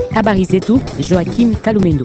Habari zetu Joakim Kalumendo.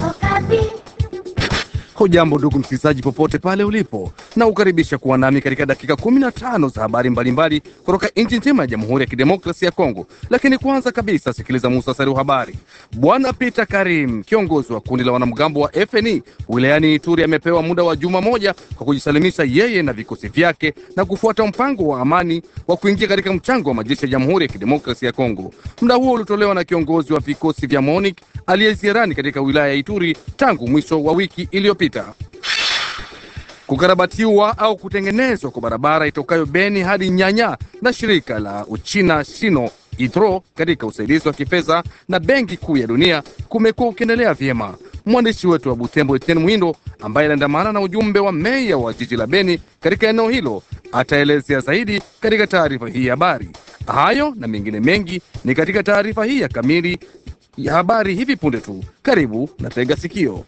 Hujambo ndugu msikilizaji, popote pale ulipo, na ukaribisha kuwa nami katika dakika 15 za habari mbalimbali kutoka nchi nzima ya Jamhuri ya Kidemokrasia ya Kongo. Lakini kwanza kabisa, sikiliza muhtasari wa habari. Bwana Peter Karim, kiongozi wa kundi la wanamgambo wa FNI wilayani Ituri, amepewa muda wa juma moja kwa kujisalimisha yeye na vikosi vyake na kufuata mpango wa amani wa kuingia katika mchango wa majeshi ya Jamhuri ya Kidemokrasia ya Kongo. Muda huo ulitolewa na kiongozi wa vikosi vya MONUC aliyeziarani katika wilaya ya Ituri tangu mwisho wa wiki iliyopita. Kukarabatiwa au kutengenezwa kwa barabara itokayo Beni hadi Nyanya na shirika la Uchina Shino Itro katika usaidizi wa kifedha na Benki Kuu ya Dunia kumekuwa ukiendelea vyema. Mwandishi wetu wa Butembo Etienne Mwindo ambaye aliandamana na ujumbe wa meya wa jiji la Beni katika eneo hilo ataelezea zaidi katika taarifa hii ya habari. Hayo na mengine mengi ni katika taarifa hii ya kamili ya habari hivi punde tu. Karibu na tega sikio.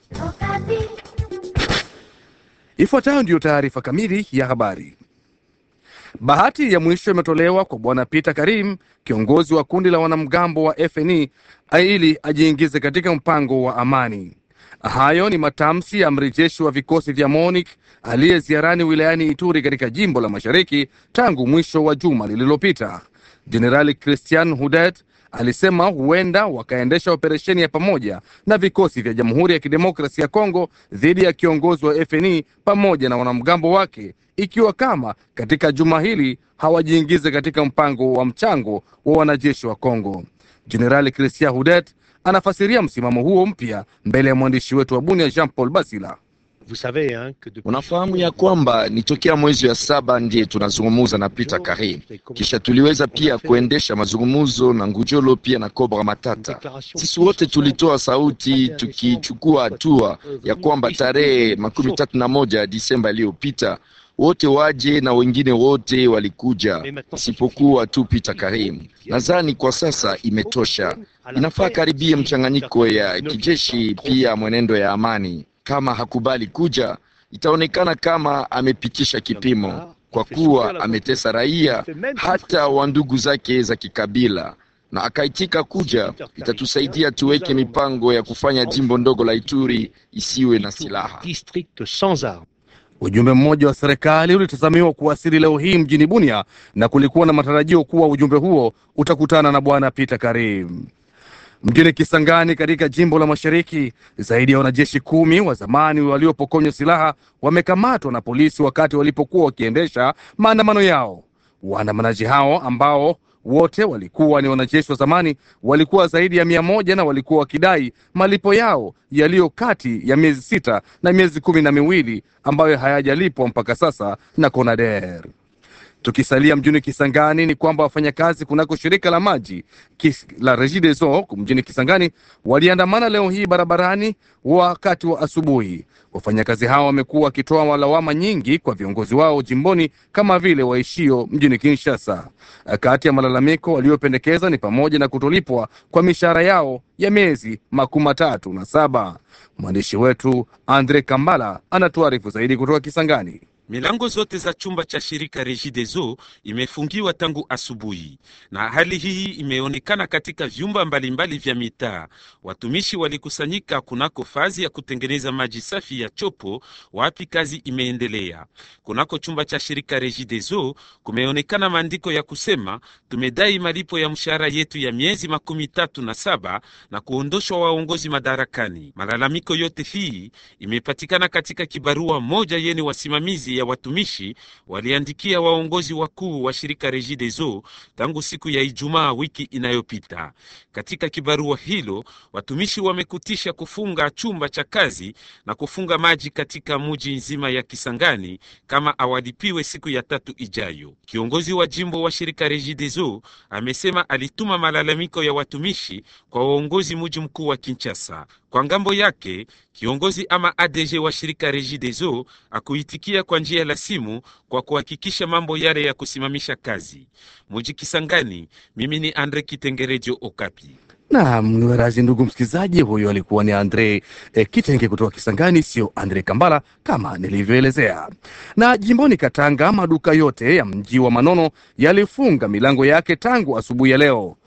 Ifuatayo ndiyo taarifa kamili ya habari. Bahati ya mwisho imetolewa kwa bwana Peter Karim, kiongozi wa kundi la wanamgambo wa FNI, ili ajiingize katika mpango wa amani. Hayo ni matamshi ya amri jeshi wa vikosi vya MONUC aliye ziarani wilayani Ituri katika jimbo la mashariki tangu mwisho wa juma lililopita. Jenerali Christian Hudet alisema huenda wakaendesha operesheni ya pamoja na vikosi vya Jamhuri ya Kidemokrasia ya Kongo dhidi ya kiongozi wa FNI pamoja na wanamgambo wake, ikiwa kama katika juma hili hawajiingize katika mpango wa mchango wa wanajeshi wa Kongo. Jenerali Christian Hudet anafasiria msimamo huo mpya mbele ya mwandishi wetu wa Bunia Jean Paul Basila. Unafahamu ya kwamba ni tokea mwezi wa saba ndiye tunazungumuza na Peter Karim, kisha tuliweza pia kuendesha mazungumuzo na Ngujolo pia na Cobra Matata. Sisi wote tulitoa sauti tukichukua hatua ya kwamba tarehe makumi tatu na moja Disemba iliyopita wote waje na wengine wote walikuja isipokuwa tu Peter Karim. Nadhani kwa sasa imetosha, inafaa karibie mchanganyiko ya kijeshi pia mwenendo ya amani. Kama hakubali kuja, itaonekana kama amepitisha kipimo, kwa kuwa ametesa raia hata wa ndugu zake za kikabila, na akaitika kuja. Itatusaidia tuweke mipango ya kufanya jimbo ndogo la Ituri isiwe na silaha. Ujumbe mmoja wa serikali ulitazamiwa kuwasili leo hii mjini Bunia na kulikuwa na matarajio kuwa ujumbe huo utakutana na bwana Peter Karim. Mjini Kisangani katika jimbo la Mashariki, zaidi ya wanajeshi kumi wa zamani waliopokonywa silaha wamekamatwa na polisi wakati walipokuwa wakiendesha maandamano yao. Waandamanaji hao ambao wote walikuwa ni wanajeshi wa zamani walikuwa zaidi ya mia moja na walikuwa wakidai malipo yao yaliyo kati ya miezi sita na miezi kumi na miwili ambayo hayajalipwa mpaka sasa na CONADER. Tukisalia mjini Kisangani ni kwamba wafanyakazi kunako shirika la maji kis, la Regideso mjini Kisangani waliandamana leo hii barabarani wakati wa asubuhi. Wafanyakazi hao wamekuwa wakitoa lawama nyingi kwa viongozi wao jimboni kama vile waishio mjini Kinshasa. Kati ya malalamiko waliopendekeza ni pamoja na kutolipwa kwa mishahara yao ya miezi makumi matatu na saba. Mwandishi wetu Andre Kambala anatuarifu zaidi kutoka Kisangani. Milango zote za chumba cha shirika Regideso imefungiwa tangu asubuhi, na hali hii imeonekana katika vyumba mbalimbali vya mitaa. Watumishi walikusanyika kunako fazi ya kutengeneza maji safi ya chopo, wapi kazi imeendelea. Kunako chumba cha shirika Regideso kumeonekana maandiko ya kusema tumedai malipo ya mshahara yetu ya miezi makumi tatu na saba na kuondoshwa waongozi madarakani. Malalamiko yote hii imepatikana katika kibarua moja yeni wasimamizi ya watumishi waliandikia waongozi wakuu wa shirika Regideso tangu siku ya Ijumaa wiki inayopita. Katika kibarua hilo, watumishi wamekutisha kufunga chumba cha kazi na kufunga maji katika muji nzima ya Kisangani kama awalipiwe siku ya tatu ijayo. Kiongozi wa jimbo wa shirika Regideso amesema alituma malalamiko ya watumishi kwa waongozi muji mkuu wa Kinshasa. Kwa ngambo yake kiongozi ama ADG wa shirika Regideso akuitikia kwa njia la simu kwa kuhakikisha mambo yale ya kusimamisha kazi muji Kisangani. Mimi ni Andre Kitengerejo Okapi. Naam, razi ndugu msikilizaji, huyo alikuwa ni Andre eh, Kitenge kutoka Kisangani, sio Andre Kambala kama nilivyoelezea. Na jimboni Katanga, maduka yote ya mji wa Manono yalifunga milango yake tangu asubuhi ya leo.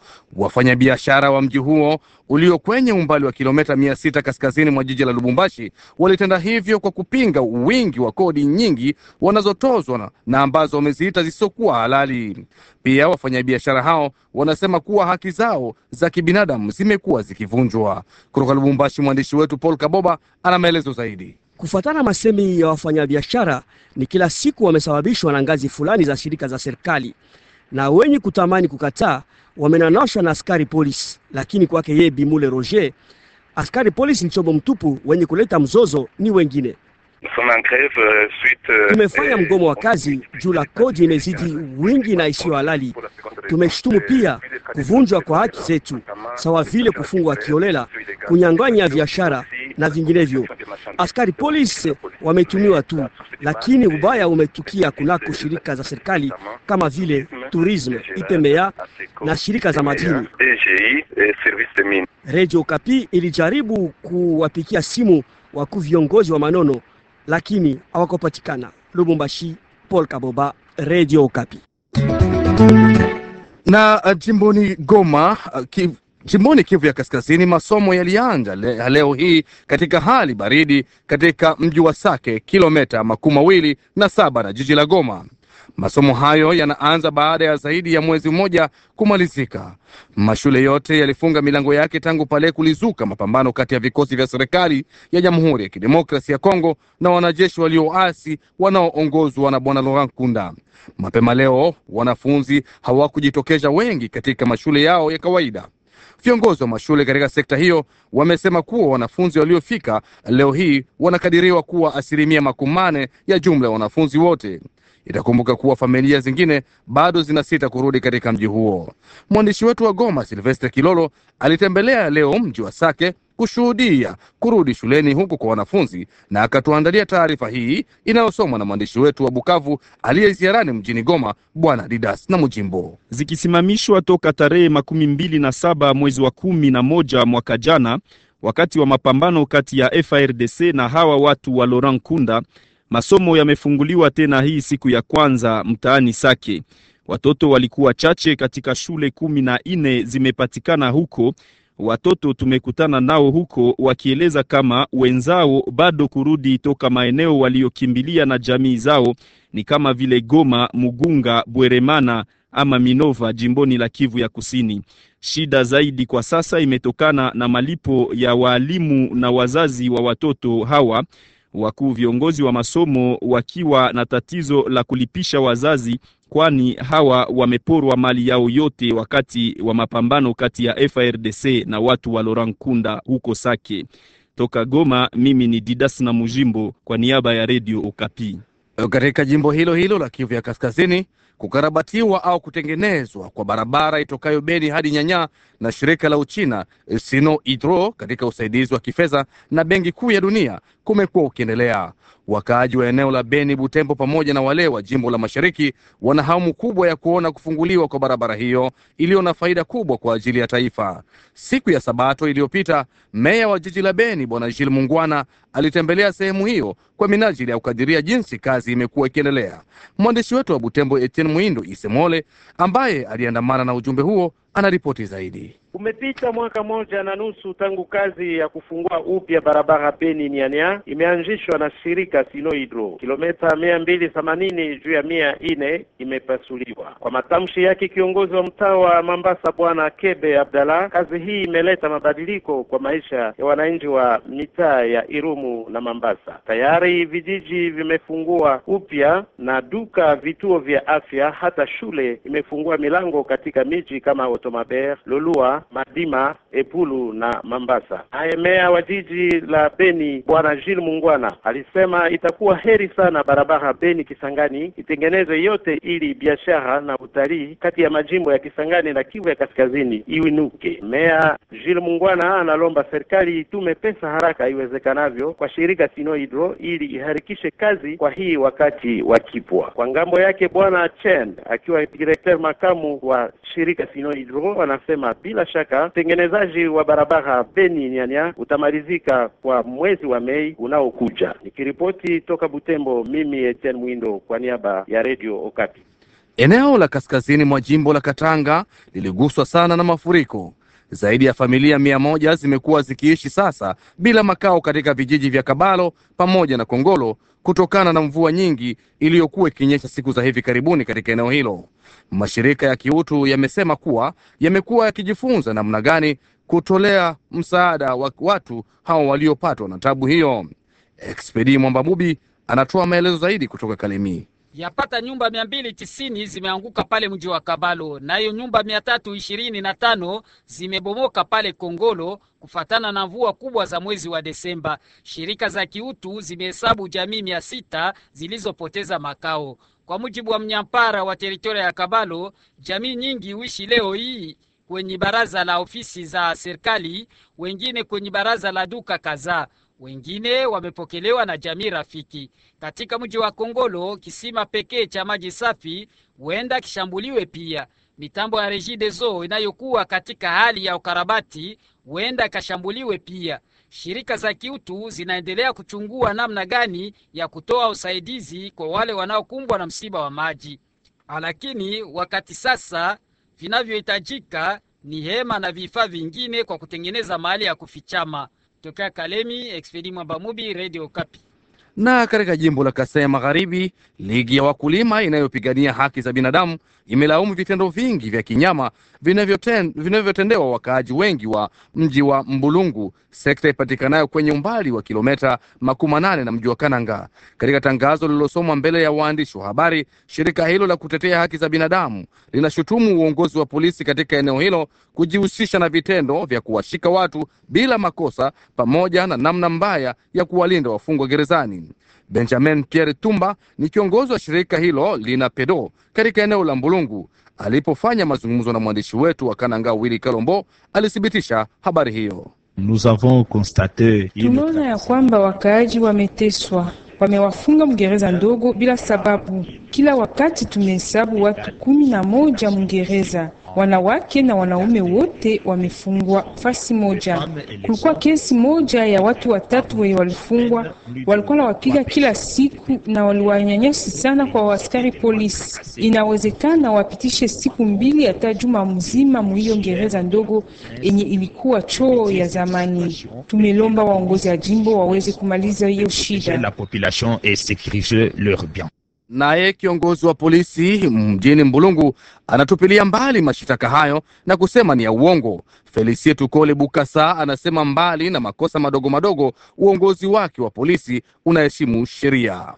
Wafanyabiashara wa mji huo ulio kwenye umbali wa kilomita mia sita kaskazini mwa jiji la Lubumbashi walitenda hivyo kwa kupinga wingi wa kodi nyingi wanazotozwa na, na ambazo wameziita zisizokuwa halali. Pia wafanyabiashara hao wanasema kuwa haki zao za kibinadamu zimekuwa zikivunjwa. Kutoka Lubumbashi, mwandishi wetu Paul Kaboba ana maelezo zaidi. Kufuatana masemi ya wafanyabiashara, ni kila siku wamesababishwa na ngazi fulani za shirika za serikali, na wenye kutamani kukataa wamenanoshwa na askari polisi. Lakini kwake yeye Bimule Roger, askari polisi ni chombo mtupu, wenye kuleta mzozo ni wengine. Tumefanya mgomo wa kazi juu la kodi imezidi wingi na isiyo halali. Tumeshtumu pia kuvunjwa kwa haki zetu, sawa vile kufungwa kiolela, kunyang'anya biashara na vinginevyo. Askari polisi wametumiwa tu, lakini ubaya umetukia kunako shirika za serikali kama vile Tourisme, IPMEA na shirika za madini. Radio Kapi ilijaribu kuwapikia simu wakuu viongozi wa Manono lakini hawakupatikana. Lubumbashi, Paul Kaboba, Radio Okapi. Na uh, jimboni Goma uh, ki, jimboni Kivu ya Kaskazini, masomo yalianza le, leo hii katika hali baridi katika mji wa Sake, kilomita makumi mawili na saba na jiji la Goma. Masomo hayo yanaanza baada ya zaidi ya mwezi mmoja kumalizika. Mashule yote yalifunga milango yake tangu pale kulizuka mapambano kati ya vikosi vya serikali ya Jamhuri ya Kidemokrasia ya Kongo na wanajeshi walioasi wanaoongozwa na Bwana Laurent Kunda. Mapema leo wanafunzi hawakujitokeza wengi katika mashule yao ya kawaida. Viongozi wa mashule katika sekta hiyo wamesema kuwa wanafunzi waliofika leo hii wanakadiriwa kuwa asilimia makumi mane ya jumla ya wanafunzi wote. Itakumbuka kuwa familia zingine bado zinasita kurudi katika mji huo. Mwandishi wetu wa Goma, Silvestre Kilolo, alitembelea leo mji wa Sake kushuhudia kurudi shuleni huku kwa wanafunzi na akatuandalia taarifa hii inayosomwa na mwandishi wetu wa Bukavu aliyeziarani mjini Goma, Bwana Didas na Mujimbo. Zikisimamishwa toka tarehe makumi mbili na saba mwezi wa kumi na moja mwaka jana, wakati wa mapambano kati ya FARDC na hawa watu wa Laurent Kunda masomo yamefunguliwa tena hii siku ya kwanza mtaani Sake. Watoto walikuwa chache katika shule kumi na nne zimepatikana huko. Watoto tumekutana nao huko wakieleza kama wenzao bado kurudi toka maeneo waliokimbilia na jamii zao ni kama vile Goma, Mugunga, Bweremana ama Minova jimboni la Kivu ya Kusini. Shida zaidi kwa sasa imetokana na malipo ya waalimu na wazazi wa watoto hawa wakuu viongozi wa masomo wakiwa na tatizo la kulipisha wazazi, kwani hawa wameporwa mali yao yote wakati wa mapambano kati ya FARDC na watu wa Laurent Kunda huko Sake. Toka Goma, mimi ni Didas na Mujimbo kwa niaba ya Radio Okapi. Katika jimbo hilo hilo la Kivu ya Kaskazini, kukarabatiwa au kutengenezwa kwa barabara itokayo Beni hadi Nyanya na shirika la Uchina Sino Hydro katika usaidizi wa kifedha na Benki Kuu ya Dunia kumekuwa ukiendelea. Wakaaji wa eneo la Beni, Butembo pamoja na wale wa jimbo la Mashariki wana hamu kubwa ya kuona kufunguliwa kwa barabara hiyo iliyo na faida kubwa kwa ajili ya taifa. Siku ya Sabato iliyopita, meya wa jiji la Beni Bwana Jil Mungwana alitembelea sehemu hiyo kwa minajili ya kukadiria jinsi kazi imekuwa ikiendelea. Mwandishi wetu wa Butembo Etienne Mwindo Isemole, ambaye aliandamana na ujumbe huo, anaripoti zaidi. Umepita mwaka moja na nusu tangu kazi ya kufungua upya barabara Beni Nyanya imeanzishwa na shirika Sino Hydro. Kilomita mia mbili themanini juu ya mia nne imepasuliwa. Kwa matamshi yake kiongozi wa mtaa wa Mambasa Bwana Kebe Abdallah, kazi hii imeleta mabadiliko kwa maisha ya wananchi wa mitaa ya Irumu na Mambasa. Tayari vijiji vimefungua upya na duka, vituo vya afya, hata shule imefungua milango katika miji kama Otomaber, Lolua Madima, Epulu na Mambasa. Naye meya wa jiji la Beni Bwana Jules Mungwana alisema itakuwa heri sana barabara Beni Kisangani itengenezwe yote ili biashara na utalii kati ya majimbo ya Kisangani na Kivu ya Kaskazini iwinuke. Meya Jules Mungwana analomba serikali itume pesa haraka iwezekanavyo kwa shirika Sino Hydro ili iharikishe kazi kwa hii wakati wa kipwa. Kwa ngambo yake Bwana Chen akiwa direkteur makamu wa shirika Sino Hydro anasema bila shaka utengenezaji wa barabara Beni Nyanya utamalizika kwa mwezi wa Mei unaokuja. Nikiripoti toka Butembo, mimi Etienne Mwindo kwa niaba ya Radio Okapi. Eneo la kaskazini mwa jimbo la Katanga liliguswa sana na mafuriko. Zaidi ya familia mia moja zimekuwa zikiishi sasa bila makao katika vijiji vya Kabalo pamoja na Kongolo kutokana na mvua nyingi iliyokuwa ikinyesha siku za hivi karibuni katika eneo hilo. Mashirika ya kiutu yamesema kuwa yamekuwa yakijifunza namna gani kutolea msaada wa watu hao waliopatwa na tabu hiyo. Expedi Mwambabubi anatoa maelezo zaidi kutoka Kalemie. Yapata nyumba mia mbili tisini zimeanguka pale mji wa Kabalo, nayo nyumba mia tatu ishirini na tano zimebomoka pale Kongolo kufatana na mvua kubwa za mwezi wa Desemba. Shirika za kiutu zimehesabu jamii mia sita zilizopoteza makao. Kwa mujibu wa mnyampara wa teritoria ya Kabalo, jamii nyingi huishi leo hii kwenye baraza la ofisi za serikali, wengine kwenye baraza la duka kadhaa wengine wamepokelewa na jamii rafiki. Katika mji wa Kongolo, kisima pekee cha maji safi huenda kishambuliwe pia. Mitambo ya Regideso inayokuwa katika hali ya ukarabati huenda ikashambuliwe pia. Shirika za kiutu zinaendelea kuchungua namna gani ya kutoa usaidizi kwa wale wanaokumbwa na msiba wa maji, lakini wakati sasa vinavyohitajika ni hema na vifaa vingine kwa kutengeneza mahali ya kufichama. Tokea Kalemi, Expedi Mwambamubi, Radio Kapi. Na katika jimbo la Kasai Magharibi, ligi ya wakulima inayopigania haki za binadamu imelaumu vitendo vingi vya kinyama vinavyoten, vinavyotendewa wakaaji wengi wa mji wa Mbulungu, sekta ipatikanayo kwenye umbali wa kilometa makumi manane na mji wa Kananga. Katika tangazo lililosomwa mbele ya waandishi wa habari, shirika hilo la kutetea haki za binadamu linashutumu uongozi wa polisi katika eneo hilo kujihusisha na vitendo vya kuwashika watu bila makosa pamoja na namna mbaya ya kuwalinda wafungwa gerezani. Benjamin Pierre Tumba ni kiongozi wa shirika hilo lina pedo katika eneo la Mbulungu. Alipofanya mazungumzo na mwandishi wetu wa Kananga Willy Kalombo, alithibitisha habari hiyo. Tumeona ya kwamba wakaaji wameteswa, wamewafunga mgereza ndogo bila sababu. Kila wakati tumehesabu watu kumi na moja mgereza wanawake na wanaume wote wamefungwa fasi moja. Kulikuwa kesi moja ya watu watatu wenye walifungwa, walikuwa wapiga kila siku na waliwanyanyasi sana kwa askari polisi. Inawezekana wapitishe siku mbili hata juma mzima muhiyo gereza ndogo yenye ilikuwa choo ya zamani. Tumelomba waongozi wa jimbo waweze kumaliza hiyo shida. Naye kiongozi wa polisi mjini Mbulungu anatupilia mbali mashitaka hayo na kusema ni ya uongo. Felicie Tukole Bukasa anasema mbali na makosa madogo madogo, uongozi wake wa polisi unaheshimu sheria.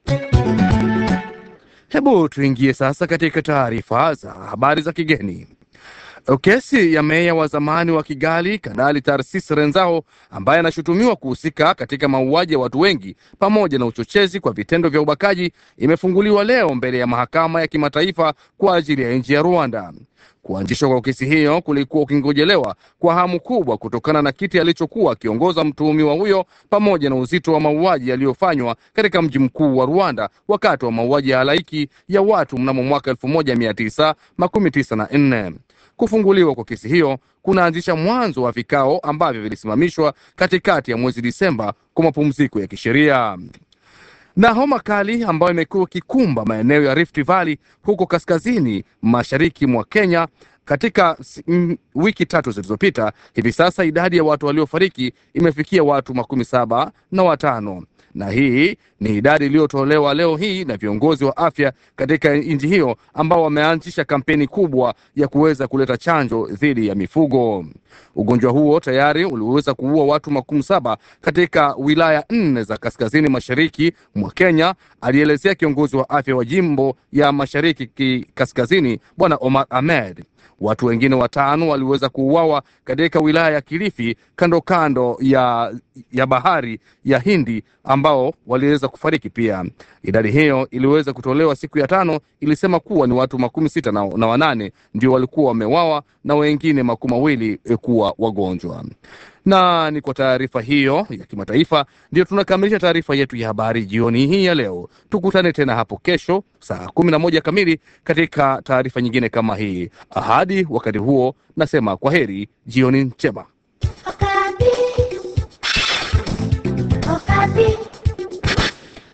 Hebu tuingie sasa katika taarifa za habari za kigeni. Kesi ya meya wa zamani wa Kigali Kanali Tarsis Renzao ambaye anashutumiwa kuhusika katika mauaji ya watu wengi pamoja na uchochezi kwa vitendo vya ubakaji imefunguliwa leo mbele ya mahakama ya kimataifa kwa ajili ya nchi ya Rwanda. Kuanzishwa kwa kesi hiyo kulikuwa ukingojelewa kwa hamu kubwa kutokana na kiti alichokuwa akiongoza mtuhumiwa huyo pamoja na uzito wa mauaji yaliyofanywa katika mji mkuu wa Rwanda wakati wa mauaji ya halaiki ya watu mnamo mwaka elfu moja mia tisa makumi tisa na nne. Kufunguliwa kwa kesi hiyo kunaanzisha mwanzo wa vikao ambavyo vilisimamishwa katikati ya mwezi Disemba kwa mapumziko ya kisheria. Na homa kali ambayo imekuwa ikikumba maeneo ya Rift Valley huko kaskazini mashariki mwa Kenya katika mm, wiki tatu zilizopita, hivi sasa idadi ya watu waliofariki imefikia watu makumi saba na watano na hii ni idadi iliyotolewa leo hii na viongozi wa afya katika nchi hiyo ambao wameanzisha kampeni kubwa ya kuweza kuleta chanjo dhidi ya mifugo. Ugonjwa huo tayari uliweza kuua watu makumi saba katika wilaya nne za kaskazini mashariki mwa Kenya, alielezea kiongozi wa afya wa jimbo ya mashariki kaskazini Bwana Omar Ahmed. Watu wengine watano waliweza kuuawa katika wilaya ya Kilifi kando kando ya, ya bahari ya Hindi ambao waliweza kufariki pia. Idadi hiyo iliweza kutolewa siku ya tano, ilisema kuwa ni watu makumi sita na, na wanane ndio walikuwa wamewawa na wengine makumi mawili kuwa wagonjwa. Na ni kwa taarifa hiyo ya kimataifa ndio tunakamilisha taarifa yetu ya habari jioni hii ya leo. Tukutane tena hapo kesho saa kumi na moja kamili katika taarifa nyingine kama hii. Hadi wakati huo, nasema kwa heri, jioni njema. Okapi. Okapi.